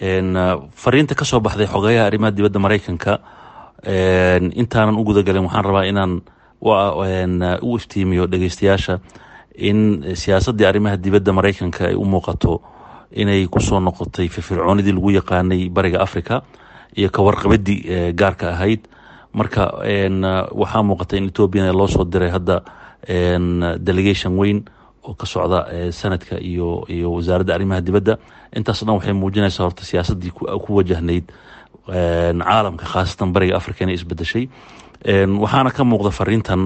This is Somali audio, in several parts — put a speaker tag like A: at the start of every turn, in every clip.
A: fariinta kasoo baxday xogeyaha arrimaha dibadda maraykanka intaanan u gudagalin waxaan rabaa inaan u iftiimiyo dhegeystayaasha in siyaasaddii arrimaha dibadda maraykanka ay u muuqato inay kusoo noqotay firfircoonidii lagu yaqaanay bariga africa iyo kawarqabadii gaarka ahayd marka waxaa muuqata in ethoobiana loo soo diray hadda delegation weyn oo ka socda sanadka iyo iyo wasaaradda arrimaha dibadda intaas dhan waxay muujinaysaa horta siyaasaddii ku wajahnayd caalamka khaasatan bariga africa inay isbedeshay waxaana ka muuqda fariintan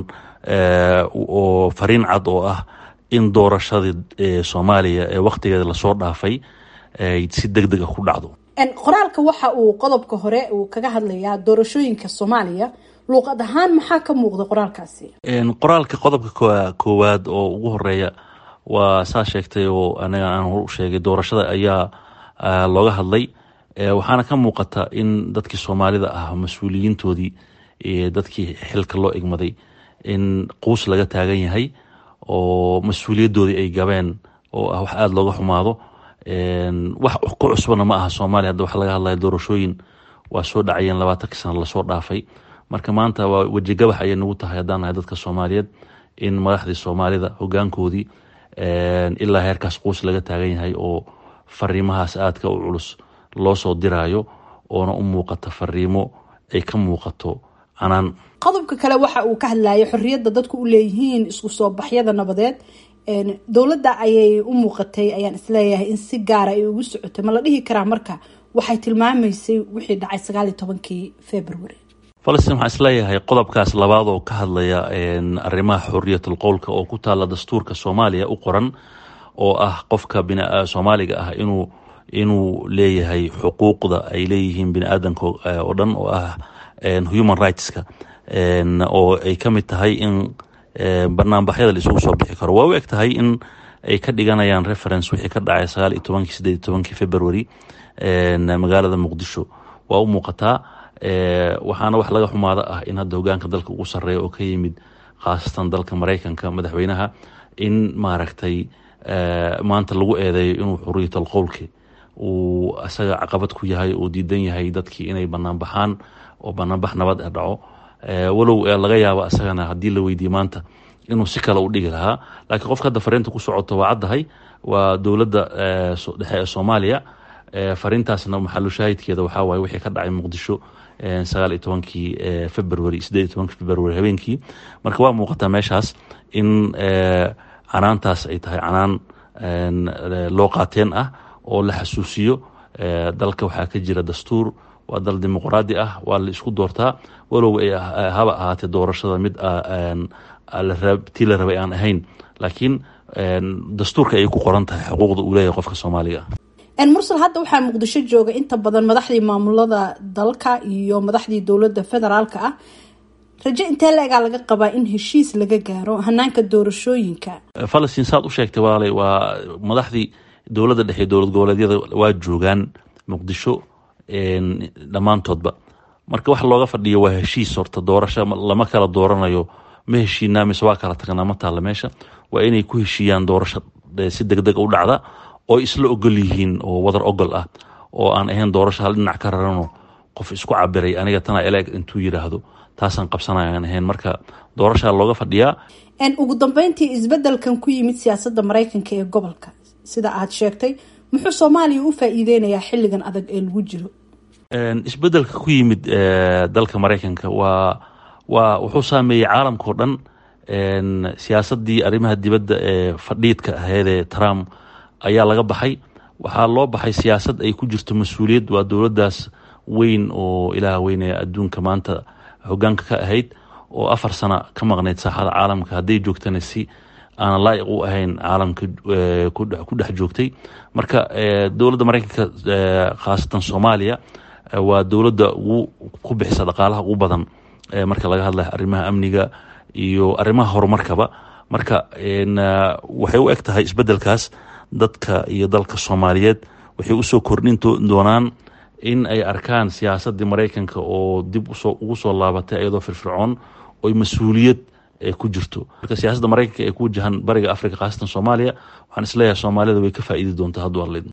A: oo fariin cad oo ah in doorashadii soomaaliya ee wakhtigeeda lasoo dhaafay ay si deg deg a ku dhacdo
B: qoraalka waxa uu qodobka hore uu kaga hadlayaa doorashooyinka soomaaliya luuqad ahaan maxaa ka muuqda qoraalkaasi
A: qoraalka qodobka koowaad oo ugu horeeya waa saa sheegtay oo anaga aan hor u sheegay doorashada ayaa looga hadlay waxaana ka muuqata in dadkii soomaalida ah mas-uuliyiintoodii dadkii xilka loo igmaday in quus laga taagan yahay oo mas-uuliyadoodii ay gabeen oo ah wax aada looga xumaado wax ku cusbana ma aha soomaaliya hadda waxa laga hadlaya doorashooyin waa soo dhacayeen labaatankii sana lasoo dhaafay marka maanta waa wejigabax ayay nagu tahay haddaan nahay dadka soomaaliyeed in madaxdii soomaalida hogaankoodii ilaa heerkaas quus laga taagan yahay oo fariimahaas aadka u culus loo soo diraayo oona u muuqata fariimo ay ka muuqato canaan
B: qodobka kale waxa uu ka hadlayay xorriyadda dadku u leeyihiin isku soo baxyada nabadeed dowladda ayay u muuqatay ayaan isleeyahay in si gaara ay ugu socotay ma la dhihi karaa marka waxay tilmaamaysay wixii dhacay sagaal iyo tobankii february
A: falastiin waxaan isleeyahay qodobkaas labaad oo ka hadlaya arrimaha xorriyatul qowlka oo ku taalla dastuurka soomaaliya u qoran oo ah qofka soomaaliga ah inuu inuu leeyahay xuquuqda ay leeyihiin bini aadanka oo dhan oo ah human rightska oo ay ka mid tahay in banaanbaxyada la isugu soo bixi karo waa u eg tahay in ay ka dhiganayaan reference wixii ka dhacay sagaal iyo tobankii sideed iyo tobankii february magaalada muqdisho waa u muuqataa waxaana wax laga xumaada ah in hadda hogaanka dalka ugu sareeya oo ka yimid khaasatan dalka maraykanka madaxweynaha in maaragtay maanta lagu eedeeyo inuu xuriyatal qowlki uu isaga caqabad ku yahay uu diidan yahay dadkii inay banaan baxaan oo banaanbax nabad e dhaco walow laga yaabo isagana haddii la weydiiye maanta inuu si kale u dhigi lahaa laakiin qofka hadda fariinta ku socoto waa caddahay waa dowladda dhexe ee soomaaliya fariintaasna maxalu shaahidkeeda waxaa waaye wixii ka dhacay muqdisho sagaal iyo tobankii february sideed iyo tobankii february habeenkii marka waa muuqataa meeshaas in canaantaas ay tahay canaan loo qaateen ah oo la xasuusiyo dalka waxaa ka jira dastuur waa dal dimuqraadi ah waa la isku doortaa walow ay haba ahaatee doorashada mid tii la rabay aan ahayn laakiin dastuurka ayay ku qoran tahay xuquuqda uu leeyahay qofka soomaaliga ah
B: mursal hadda waxaa muqdisho jooga inta badan madaxdii maamulada dalka iyo madaxdii dowladda federaalka ah raje intee la-egaa laga qabaa in heshiis laga gaaro hanaanka doorashooyinka
A: falastiin saad u sheegtay walaalay waa madaxdii dowladda dhexe dowlad goboleedyada waa joogaan muqdisho dhammaantoodba marka wax looga fadhiyo waa heshiis horta doorasho lama kala dooranayo ma heshiinaa mise waa kala tagnaa ma taalla meesha waa inay ku heshiiyaan doorasho si deg deg u dhacda oo isla ogol yihiin oo wadar ogol ah oo aan ahayn doorasho hal dhinac ka rarano qof isku cabiray aniga tana eleeg intuu yidhaahdo taasaan qabsanaya aan ahayn marka doorashaa looga fadhiyaa
B: ugu dambeyntii isbedelkan ku yimid siyaasadda maraykanka ee gobolka sida aad sheegtay muxuu soomaaliya u faa-iideynayaa xilligan adag ee lagu jiro
A: isbedelka ku yimid dalka maraykanka waa waa wuxuu saameeyey caalamkao dhan siyaasaddii arrimaha dibadda ee fadhiidka aheedee trump ayaa laga baxay waxaa loo baxay siyaasad ay ku jirto mas-uuliyad waa dowladdaas weyn oo ilaah weyne adduunka maanta hogaanka ka ahayd oo afar sana ka maqnayd saaxada caalamka hadday joogtana si aan laa'iq u ahayn caalamka ku dhex joogtay marka dowladda maraykanka khaasatan soomaaliya waa dowladda ugu ku bixisa dhaqaalaha ugu badan marka laga hadlayo arrimaha amniga iyo arrimaha horumarkaba marka waxay u eg tahay isbedelkaas dadka iyo dalka soomaaliyeed waxay usoo kordhin doonaan in ay arkaan siyaasaddii maraykanka oo dib ugu soo laabatay iyadoo firfircoon oy mas-uuliyad ku jirto marka siyaasadda maraykanka ee ku wajahan bariga africa khaasatan soomaaliya waxaan isleeyahay soomaalida way ka faa'iidi doontaa hadduu arlaydmo